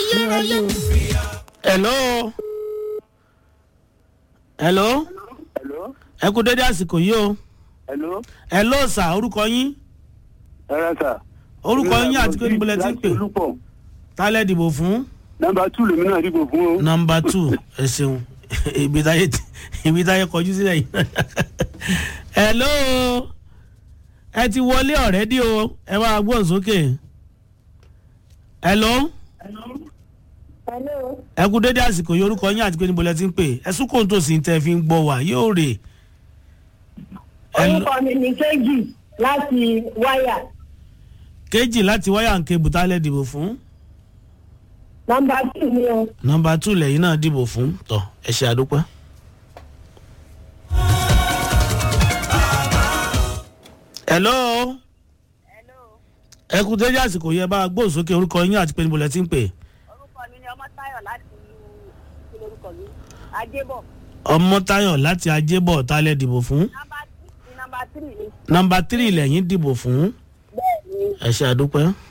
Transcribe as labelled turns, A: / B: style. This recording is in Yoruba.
A: ayérayé.
B: hello hello
C: Hello?
B: ẹ kú dédé àsìkò yìí o
C: Hello?
B: hello sà orúkọ yín
C: Ẹ̀rọ sà.
B: orúkọ yín àti pé níbo lẹ ti ń pè
C: Láti Olúpọ̀.
B: tálẹ̀ dìbò fún
C: Nọmba two lèmi náà dìbò fún o.
B: nọmba two ẹ ṣeun ibi táyé ti- ibi táyé kọjú sílẹ̀ yìí hello ẹ ti wọlé ọ̀rẹ́dí o ẹ máa gbọ́n sókè hello
D: Hello.
B: ẹ kú dédé àsìkò yìí orúkọ yín àti pé níbo lẹ ti ń pè ẹ sún kóńtò sí tẹ fi ń gbọ́ wá yóò rè Hello?
D: Orúkọ mi ní Kéjì láti wáyà.
B: kéjì láti wáyà ń ké bùtálẹ̀ dìbò fún
D: Nọmba tù ni o.
B: nọmba two lẹ́yìn náà dìbò fún tọ ẹ ṣe àdúpẹ́. hello ẹ kú dédé àsìkò yẹ bá a gbóhùn sókè orúkọ yín àti pé níbo lẹ ti ń pè
E: orúkọ mi ni ọmọ táyọ láti kí lorúkọ mi ajébọ
B: ọmọ táyọ̀ láti ajébọ̀ tálẹ̀ dìbò fún
E: nọmba tí ní nọmba tírì ni
B: nọmba tírì lẹ́yìn dìbò fún
E: bẹ́ẹ̀ ni
B: ẹ ṣe àdúpẹ́.